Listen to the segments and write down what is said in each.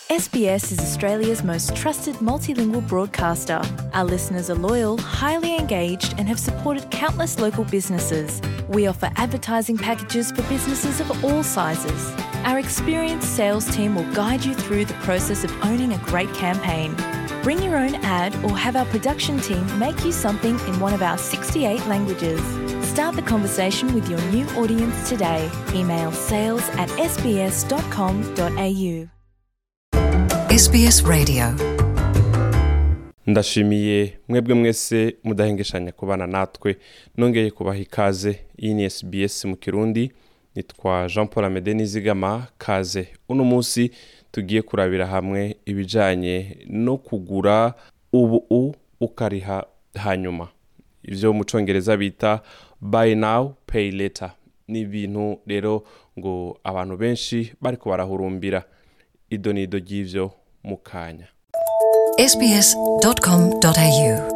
SBS is Australia's most trusted multilingual broadcaster. Our listeners are loyal, highly engaged, and have supported countless local businesses. We offer advertising packages for businesses of all sizes. Our experienced sales team will guide you through the process of owning a great campaign. Bring your own ad or have our production team make you something in one of our 68 languages. Start the conversation with your new audience today. Email sales at sbs.com.au. SBS Radio. ndashimiye mwebwe mwese mudahengeshanya kubana natwe nongeye kubaha ikaze iyi ni SBS mu kirundi nitwa jean paul amede nizigama kaze uno munsi tugiye kurabira hamwe ibijyanye no kugura ubu u ukariha hanyuma ibyo mu cyongereza bita buy now pay later ni ibintu rero ngo abantu benshi bari barahurumbira ido ni ido ry'ibyo mu kanya sbs.com.au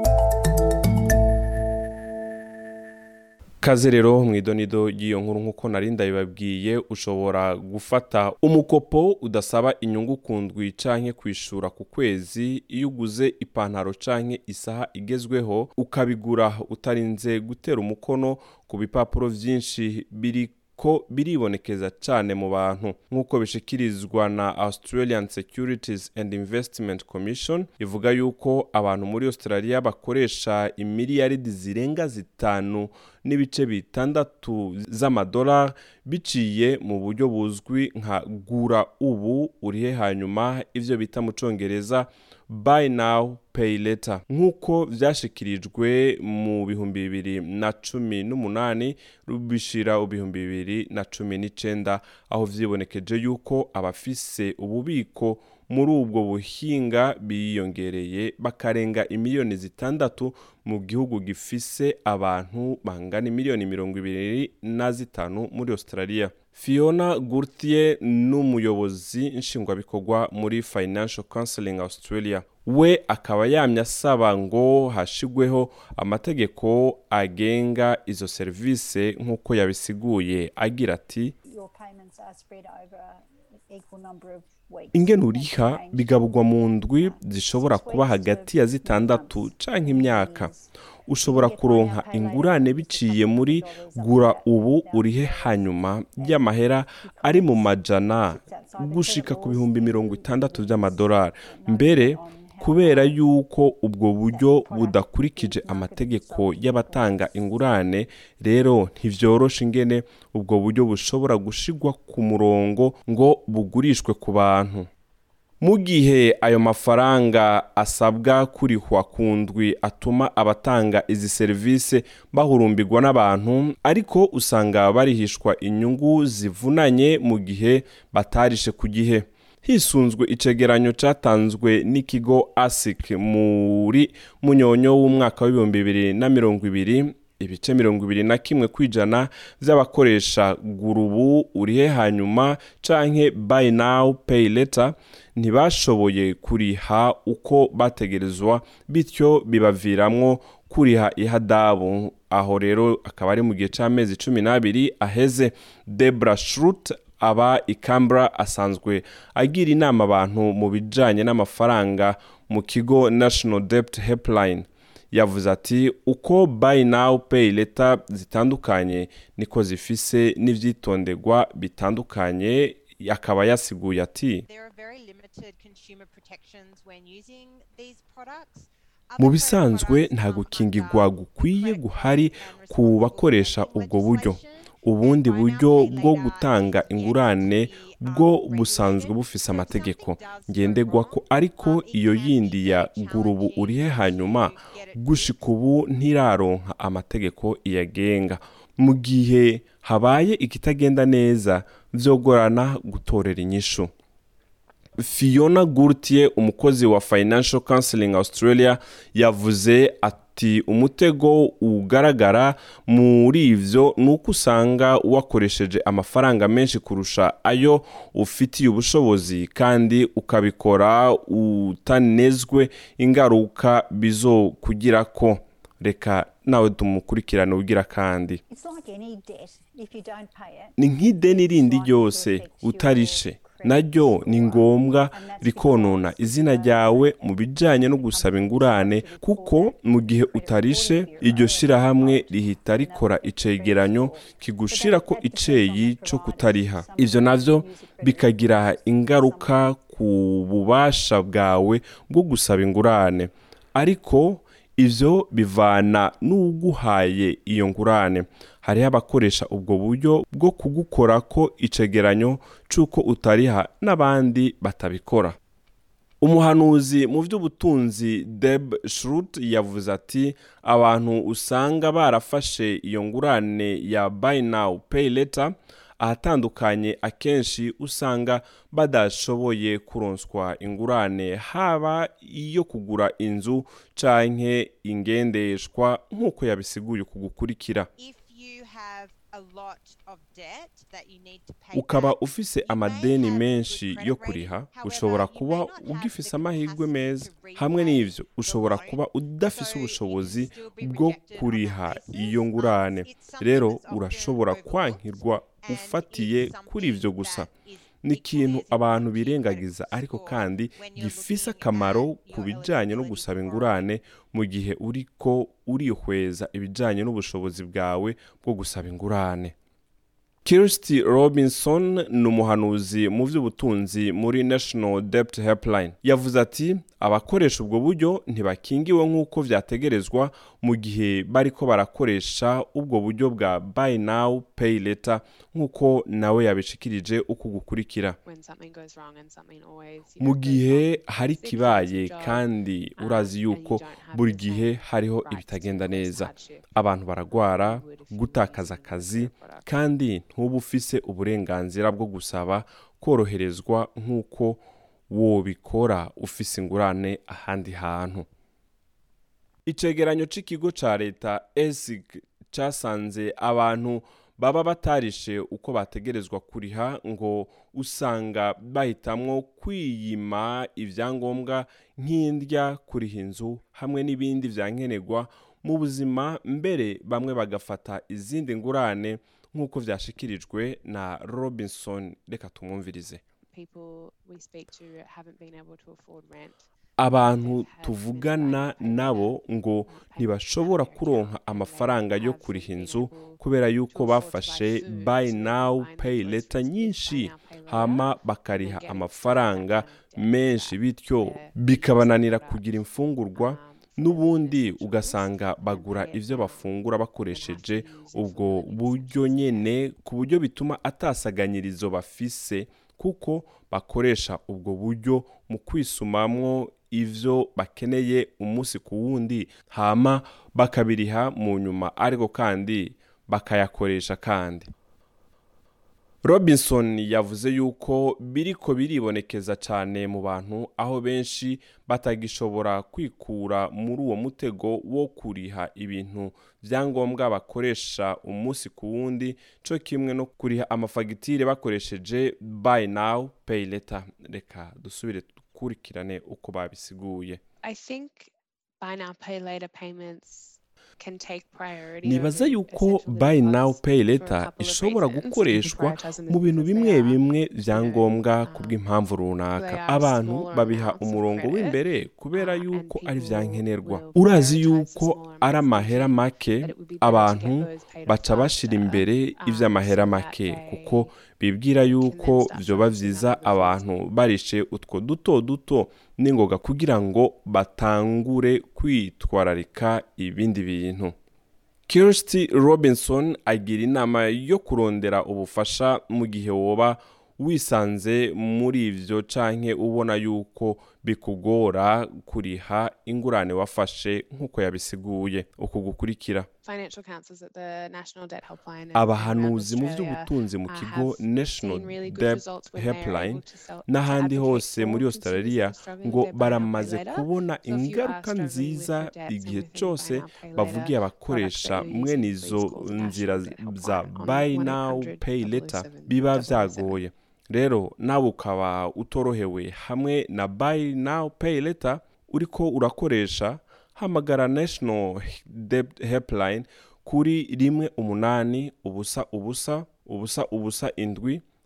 kaze rero mu idonido ry'iyo nkuru nk'uko nari ndabibabwiye ushobora gufata umukopo udasaba inyungu ku ndwi canke kwishura ku kwezi iyo uguze ipantaro canke isaha igezweho ukabigura utarinze gutera umukono ku bipapuro vyinshi biri ko biribonekeza cyane mu bantu nk'uko bishikirizwa na australian securities and investment commission ivuga yuko abantu muri australia bakoresha imiliyaridi zirenga zitanu n'ibice bitandatu z'amadolari biciye mu buryo buzwi nka gura ubu urihe hanyuma ivyo bita mu congereza buy now pay later nk'uko vyashikirijwe mu bihumbi bibiri na cumi n'umunani bishira ibihumbi bibiri na cumi n'icenda aho vyibonekeje yuko abafise ububiko muri ubwo buhinga biyongereye bakarenga imiliyoni zitandatu mu gihugu gifise abantu bangana imiliyoni mirongo ibiri na zitanu muri australia fiona gurtier n'umuyobozi nshingwabikorwa muri financial counseling australia we akaba yamye asaba ngo hashigweho amategeko agenga izo serivisi nk'uko yabisiguye agira ati your payments are spread over an equal number of weeks. ingene uriha bigabugwa mu ndwi zishobora kuba hagati ya zitandatu canke imyaka ushobora kuronka ingurane biciye muri gura ubu urihe hanyuma y'amahera ari mu majana gushika ku bihumbi mirongo itandatu by'amadolari mbere kubera yuko ubwo buryo budakurikije amategeko y'abatanga ingurane rero ntivyoroshe ingene ubwo buryo bushobora gushigwa ku murongo ngo bugurishwe ku bantu mu gihe ayo mafaranga asabwa kurihwa ku ndwi atuma abatanga izi serivisi bahurumbirwa n'abantu ariko usanga barihishwa inyungu zivunanye mu gihe batarishe ku gihe hisunzwe icegeranyo cyatanzwe n'ikigo asic muri munyonyo w'umwaka w'ibihumbi bibiri na mirongo ibiri ibice mirongo ibiri na kimwe kwijana by'abakoresha gurubu urihe hanyuma canke buy now pay later ntibashoboye kuriha uko bategerezwa bityo bibaviramwo kuriha ihadabu aho rero akaba ari mu gihe c'amezi cumi n'abiri aheze debra shrut aba i Canberra asanzwe agira inama abantu mu bijanye n'amafaranga mu kigo national debt helpline yavuze ati uko buy now pay later zitandukanye niko zifise n'ivyitondegwa bitandukanye akaba yasiguye ati There are very limited consumer protections when using these products. mu bisanzwe nta gukingirwa gukwiye guhari ku bakoresha ubwo buryo ubundi buryo bwo gutanga ingurane bwo busanzwe bufise amategeko ngendegwa ko ariko iyo yindi ya gurubu urihe hanyuma gushika ubu ntiraronka amategeko iyagenga mu gihe habaye ikitagenda neza vyogorana gutorera inyishu fiona gurtier umukozi wa financial counseling australia yavuze ati umutego ugaragara muri ivyo ni uko usanga wakoresheje amafaranga menshi kurusha ayo ufitiye ubushobozi kandi ukabikora utanezwe ingaruka bizokugirako reka nawe tumukurikirane ugira kandi It's like any debt. If you don't pay it, ni nk'ideni rindi ryose utarishe naryo ni ngombwa rikonona izina ryawe mu bijyanye no gusaba ingurane kuko mu gihe utarishe iryo shyirahamwe rihita rikora icegeranyo kigushira ko iceyi cyo kutariha ibyo navyo bikagira ingaruka ku bubasha bwawe bwo gusaba ingurane ariko ivyo bivana n'uguhaye iyo ngurane hariho abakoresha ubwo buryo bwo kugukora ko icegeranyo c'uko utariha n'abandi batabikora umuhanuzi mu by'ubutunzi deb shrut yavuze ati abantu usanga barafashe iyo ngurane ya buy now pay later ahatandukanye akenshi usanga badashoboye kuronswa ingurane haba iyo kugura inzu canke ingendeshwa nk'uko yabisiguye ku gukurikira If you have a lot of debt that you need to pay ukaba back, ufise you may amadeni have menshi good credit yo rating. kuriha However, ushobora you kuba may not have ugifise the amahirwe capacity meza to hamwe repay n'ivyo the ushobora loan. kuba udafise So you ubushobozi can still be bwo rejected on kuriha that basis, iyo but ngurane it's something rero that's often urashobora overlooked kwankirwa and ufatiye is kuri ivyo something gusa that is ni equally ikintu as abantu important to your birengagiza credit ariko score kandi when you're gifise looking akamaro at ku your bijanye no eligibility gusaba for ingurane mu gihe uriko urihweza ibijanye n'ubushobozi bwawe bwo gusaba ingurane Kirsty Robinson ni umuhanuzi mu by'ubutunzi muri National Debt Helpline yavuze ati abakoresha ubwo buryo ntibakingiwe nk'uko vyategerezwa mu gihe bariko barakoresha ubwo buryo bwa buy now pay later nk'uko nawe yabishikirije uko gukurikira when something goes wrong and something always you mu know, goes gihe wrong. hari Six ikibaye months job, kandi um, urazi and you yuko don't have buri the gihe same hariho rights to ibitagenda voice neza hardship abantu baragwara you would if you gutakaza used akazi their product. kandi ntuba ufise uburenganzira bwo gusaba koroherezwa nk'uko wobikora ufise ingurane ahandi hantu icegeranyo c'ikigo ca leta esic casanze abantu baba batarishe uko bategerezwa kuriha ngo usanga bahitamwo kwiyima ivyangombwa nk'indya kuriha inzu hamwe n'ibindi vyankenerwa mu buzima mbere bamwe bagafata izindi ngurane nk'uko vyashikirijwe na robinson reka tumwumvirize people we speak to haven't been able to afford rent abantu tuvugana nabo ngo ntibashobora kuronka amafaranga yo kuriha inzu kubera yuko bafashe buy now pay later nyinshi hama bakariha amafaranga menshi bityo bikabananira kugira imfungurwa n'ubundi ugasanga bagura ivyo bafungura bakoresheje ubwo buryo nyene ku buryo bituma atasaganyirizo bafise kuko bakoresha ubwo buryo mu kwisumamwo ivyo bakeneye umunsi ku wundi hama bakabiriha mu nyuma ariko kandi bakayakoresha kandi robinson yavuze yuko biriko biribonekeza cyane mu bantu aho benshi batagishobora kwikura muri uwo mutego wo kuriha ibintu byangombwa bakoresha umunsi ku wundi cyo kimwe no kuriha amafagitire bakoresheje buy now pay later reka dusubire dukurikirane uko babisiguye i think buy now pay later payments can take priority nibaza over yuko essential buy now costs pay for a later couple of ishobora reasons. gukoreshwa Prioritize them mu bintu because bimwe they are, bimwe you know, byangombwa um, ku bw'impamvu runaka they are abantu smaller babiha amounts of umurongo credit, w'imbere kubera uh, and yuko ari people vyankenerwa will urazi prioritize the yuko smaller ari amounts amahera thinking make that it would be better to abantu get those paid off baca bashira faster, imbere um, ivy'amahera so that make they kuko bibwira yuko then start vyoba focusing on vyiza other things. abantu barishe utwo duto duto n'ingoga kugira ngo batangure kwitwararika ibindi bintu Kirsty Robinson agira inama yo kurondera ubufasha mu gihe woba wisanze muri ivyo canke ubona yuko bikugora kuriha ingurane wafashe nk'uko yabisiguye uku gukurikira financial counsellors at the National Debt Helpline and- and abahanuzi mu around Australia, by'ubutunzi mu uh, kigo have National seen really good Debt results when they are Helpline able to sell- n'ahandi advocate hose for muri consumers australia who are struggling ngo with their buy now, pay baramaze later. kubona So if you are ingaruka struggling with nziza your debts and igihe within buy cyose now, pay bavugiye later abakoresha products that you're mwene using, izo please call the nzira National Debt za Helpline on buy now 1-800 pay later 007 biba 007. vyagoye rero nawe ukaba utorohewe hamwe na buy now pay later uriko urakoresha hamagara national debt helpline kuri rimwe umunani ubusa ubusa ubusa ubusa indwi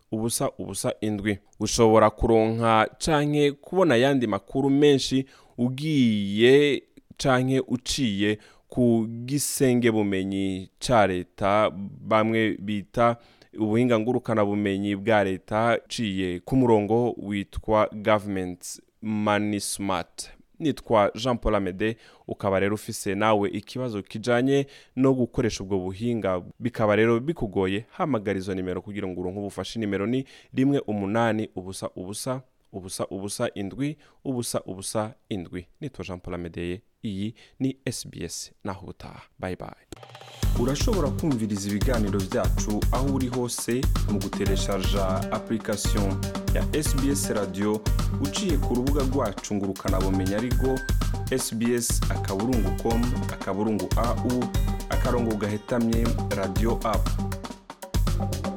ubusa ubusa indwi ushobora kuronka canke kubona ayandi makuru menshi ugiye canke uciye ku gisenge bumenyi ca leta bamwe bita ubuhinga ngurukana bumenyi bwa leta ciye ku murongo witwa government money smart nitwa jean paul amede ukaba rero ufise nawe ikibazo kijanye no gukoresha ubwo buhinga bikaba rero bikugoye hamagara izo nimero kugira ngo uronke ubufashe nimero ni rimwe umunani ubusa ubusa ubusa ubusa indwi ubusa ubusa indwi nitwa jean paul amedeye iyi ni sbs naho utaha bye bye urashobora kumviriza ibiganiro byacu aho uri hose mu gutereshaja application ya sbs radio uciye ku rubuga rwacu ngo ukanabumenya ariko sbs akaburungu com akaburungu au akarongo gahetamye radio app